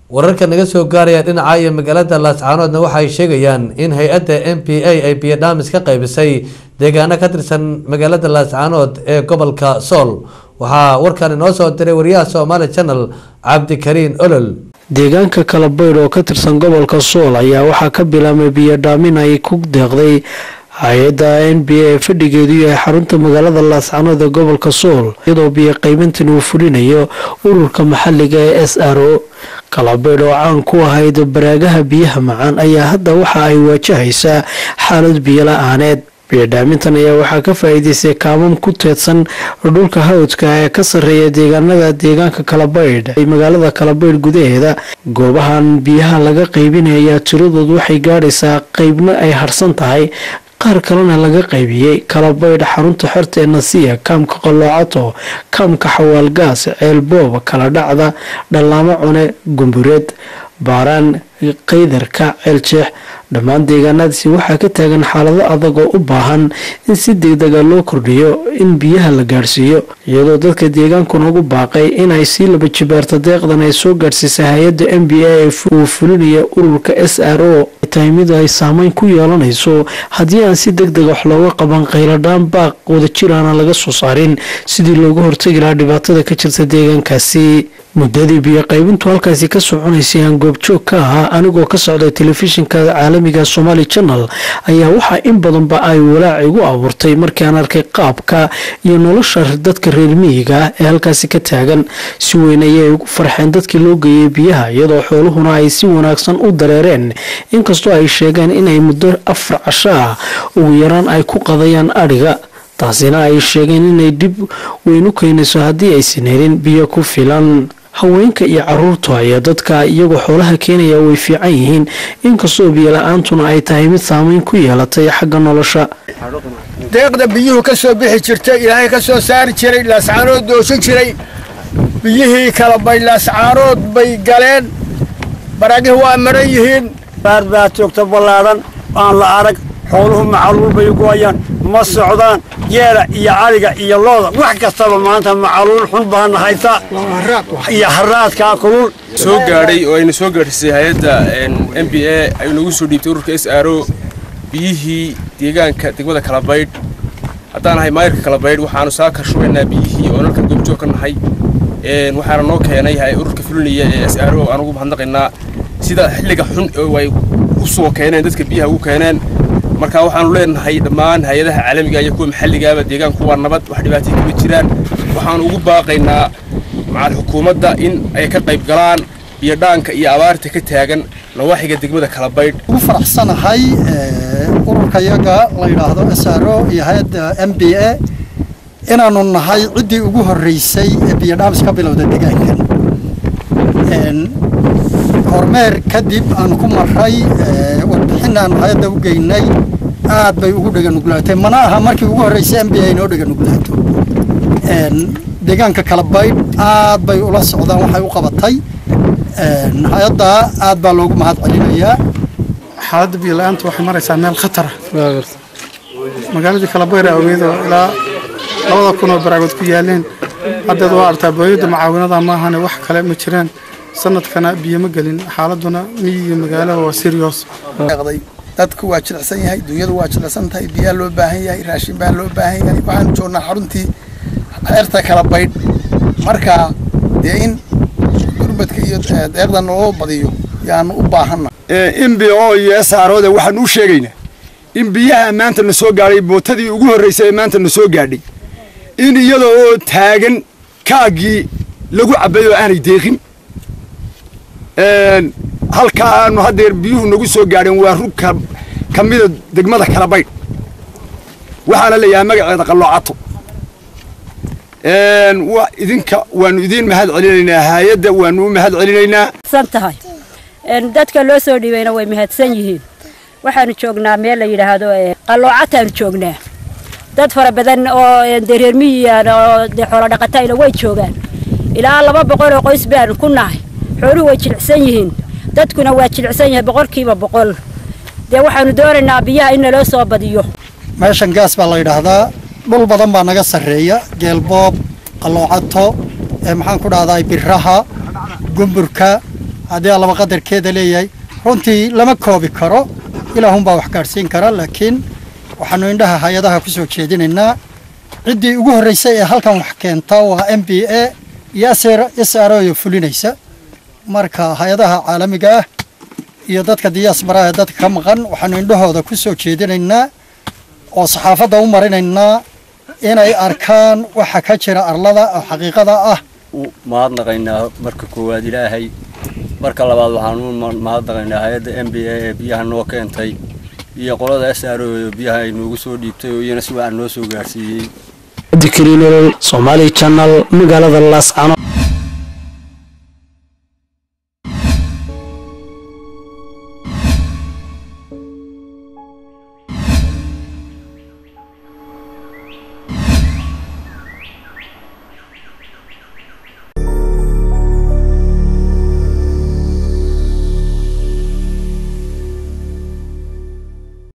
wararka naga soo gaaraya dhinaca iyo magaalada laascaanoodna waxay sheegayaan in hay-adda m p a ay biyodhaamis ka qaybisay deegaano ka tirsan magaalada laascaanood ee gobolka sool waxaa warkan inoo soo diray wariyaha somaali channel cabdikariin olol deegaanka kalabaydh oo ka tirsan gobolka sool ayaa waxaa ka bilaabmay biyodhaamin ay ku deeqday hay-adda n b a fadhigeedu yahay xarunta magaalada laascaanood ee gobolka sool iyadoo biyo qaybintan uu fulinayo ururka maxaliga ee s r o kalabaydh oo caan ku ahayd baraagaha biyaha macaan ayaa hadda waxa ay waajahaysaa xaalad biyo la-aaneed biyodhaamintan ayaa waxaa ka faa-iideystay kaamam ku teedsan dhulka hawdka ee ka sarreeya deegaanada deegaanka kalabaydh ee magaalada kalabaydh gudaheeda goobahan biyaha laga qaybinaya tiradood waxay gaadhaysaa qeybna ay harsan tahay qaar kalena laga qaybiyey kalabaydh xarunta xerta ee nasiya kaamka qalloocato kaamka xawaalgaas ceelboob kala dhacda dhallaamo cune gumbureed baaraan qaydarka ceeljeex dhammaan deegaanadaasi waxaa ka taagan xaalado adag oo u baahan in si degdega loo kordhiyo in biyaha la gaadhsiiyo iyadoo dadka deegaankuna ugu baaqay inay sii laba jibaarto deeqdan ay soo gaadhsiisay hay-adda m b a uu fulinaya ururka s r o tahay mid ay saameyn ku yeelanayso haddii aan si deg deg wax looga qaban qayladhaan baaq wadajiraana laga soo saarin sidii looga hortagi lahaa dhibaatada ka jirta deegaankaasi muddadii biyo qaybintu halkaasi ka soconaysay aan goobjoog ka ahaa anigoo ka socday telefishinka caalamiga somaali channel ayaa waxaa in badanba ay walaac igu abuurtay markii aan arkay qaabka iyo nolosha dadka reer miyiga ah ee halkaasi ka taagan si weyn ayay ugu farxeen dadkii loo geeyey biyaha iyadoo xooluhuna ay si wanaagsan u dareereen inkastoo ay sheegeen inay muddo afar casho ah ugu yaraan ay ku qadayaan adhiga taasina ay sheegeen inay dib weyn u keenayso haddii aysan helin biyo ku filan haweenka iyo caruurtu ayaa dadka iyagoo xoolaha keenaya way fiican yihiin inkastoo biyola-aantuna ay tahay mid saameyn ku yeelatay xagga nolosha deeqda biyuhu ka soo bixi jirtay ilaahay ka soo saari jiray laascaanood doosan jiray biyihii kala bay laascaanood bay galeen baraagih waa maran yihiin baar baa joogta ballaadhan aan la arag xooluhu macaluul bay go'ayaan ma socdaan geela iyo caliga iyo looda wax kastaba maanta macaluul xun baana haysa iyo haraadkaa kulul soo gaadhay oo ayna soo gaadhisay hay-adda m b a ay nagu soo dhiibtay ururka s r o biyihii deegaanka degmada kalabaydh haddaan nahay maayirka kalabaydh waxaanu saa karshubaynaa biyihii oo nalkan goobjoog ka nahay waxaana noo keenay ururka fulinaya ee s r o aan ugu mahadnaqaynaa sida xilliga xun oo ay u soo keeneen dadka biyaha ugu keeneen marka waxaanu leenahay dhammaan hay-adaha caalamiga iyo kuwa maxalligaaba deegaanku waa nabad wax dhibaatay kama jiraan waxaanu ugu baaqaynaa macal xukuumadda in ay ka qayb galaan biyodhaanka iyo abaarta ka taagan nawaaxiga degmada kalabaydh ugu faraxsanahay ururka yaga la yidhaahdo s r o iyo hay-adda m b a inaanu nahay ciddii ugu horreysay ee biyodhaamis ka bilowda deegaankan hormeer kadib aanu ku maray warbixin aanu hay-adda u geynay aad bay ugu dheganuglaatay mana aha markii ugu horreysay m b a inoo dheganuglaato deegaanka kalabaydh aad bay ula socdaan waxay u qabatay hay-adda aad baa loogu mahad celinayaa xaaladda biyo-la-aanta waxay maraysaa meel khatara magaaladii kalabaydh awgeedoo ilaa labada kun oo baraagood ku yaaleen haddeed waa artaa booyadda mucaawinada maahane wax kale ma jiraan sanadkana biyo ma gelin xaaladuna miyiga magaalaha waa serios dadku waa jilicsan yahay dunyadu waa jilicsan tahay biyaa loo baahan yahay raashin baa loo baahan yahay waxaanu joognaa xaruntii xeerta kala baydh marka dee in gurbadka iyo deeqda noo badiyo yaanu u baahanna in b o iyo saarooda waxaan u sheegaynaa in biyaha maanta na soo gaadhay bootadii ugu horreysay ee maanta na soo gaadhay in iyada oo taagan kaagii lagu cabbay oo aanay deeqin halkaa aanu haddeer biyuhu nagu soo gaadheen waa rug ka mida degmada kalabaydh waxaana layahay magaceeda qalloocato idinka waanu idiin mahad celinaynaa hay-adda waanu u mahad celinaynaa tahay dadka loo soo dhiibayna way mahadsan yihiin waxaanu joognaa meel la yidhaahdo qalloocataan joognaa dad fara badan oo dee reer miyigan oo dee xoolo dhaqatayna way joogaan ilaa laba boqol oo qoys baanu ku nahay xooluhu way jilicsan yihiin dadkuna waa jilicsan yahay boqolkiiba boqol dee waxaanu doonaynaa biyaha in naloo soo badiyo meeshan gaas baa la yidhaahdaa dhul badan baa naga sarreeya geelboob qalloocato maxaan ku dhahdaa biraha gumburka haddii allaba qadarkeeda leeyahay runtii lama koobi karo ilaahunbaa wax gaadhsiin kara laakiin waxaanu indhaha hay-adaha ku soo jeedinaynaa ciddii ugu horreysay ee halkan wax keenta waa m b a iyo s r o fulinaysa marka hay-adaha caalamiga ah iyo dadka diyaasbaraha ee dadka ka maqan waxaanu indhahooda ku soo jeedinaynaa oo saxaafadda u marinaynaa inay arkaan waxa ka jira arlada oo xaqiiqada ah mahadnaqaynaa marka koowaad ilaahay marka labaad waxaan u mahadnaqaynaa hay-adda m b a ee biyaha noo keentay iyo qolada s r o ee biyaha ay noogu soo dhiibtay oo iyana si wacan noo soo gaarsiiyey dikriinol somaali channel magaalada laascano